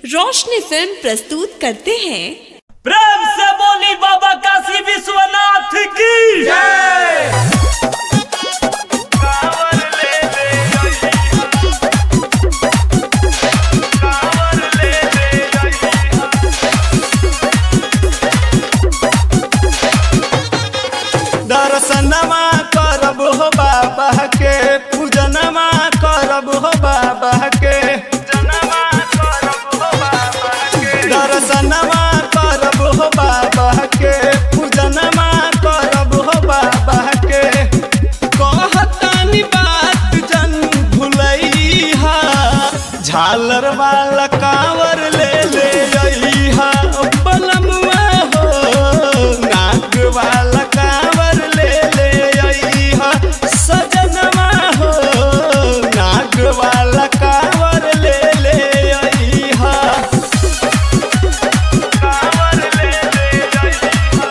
रोशनी film प्रस्तुत करते हैं प्रेम से बोली बाबा काशी विश्वनाथ की दर्शनमा करब हो बाबा के पूजनमा करब हो बाबा के दर्शनमा करब हो बाबा के पूजनमा करब हो बाबा के कहतानी बात जन भुलैहा झालर वाला कांवर ले ले अइहा बलमुआ हो नाक वाला कांवर ले ले अइहा सजनमा हो नाक वाला कांवर ले ले अइहा कांवर ले ले अइहा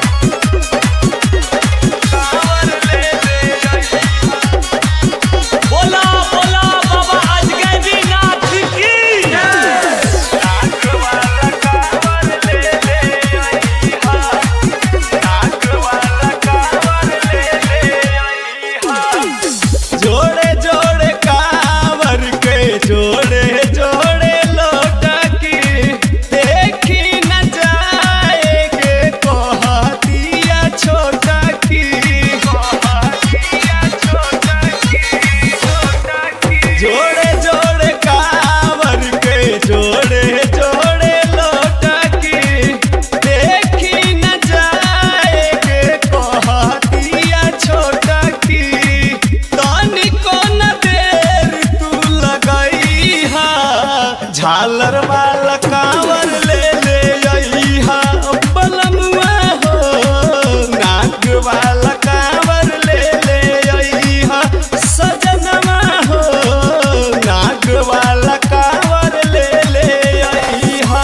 कांवर ले ले अइहा बोला बोला बाबा अजगैबी नाथ की नाक वाला कांवर ले ले अइहा नाक वाला कांवर ले ले अइहा जोड़े जोड़े कांवर के जोड़े जोड़े लोटा की देखी न जाए के कहतिया छोटा की कहतिया छोटा की छोटा की जोड़े जोड़े कांवर के जोड़े जोड़े लोटा की देखी न जाए के कहतिया छोटा की तनिको न देर तू लगई हा झालर वाला कांवर ले ले अइहा बलमुआ हो नाक वाला कांवर ले ले अइहा सजनमा हो नाक वाला कांवर ले ले अइहा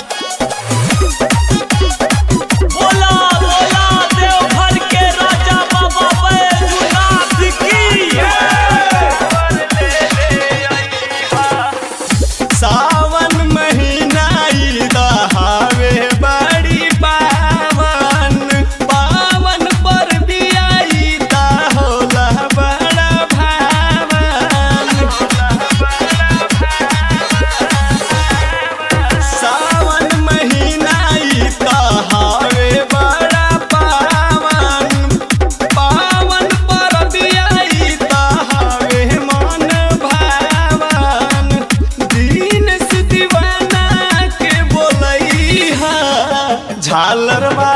बोला बोला देवघर के राजा बाबा बैजूनाथ की सावन महीना ई दहावे बड़ी पावन पावन पर भी आई ता होला बड़ा भावन सावन महीना ई दहावे बड़ा पावन पावन पर भी आई ता हवे मन भावन दीन से दीवाना के बोलई हा झालर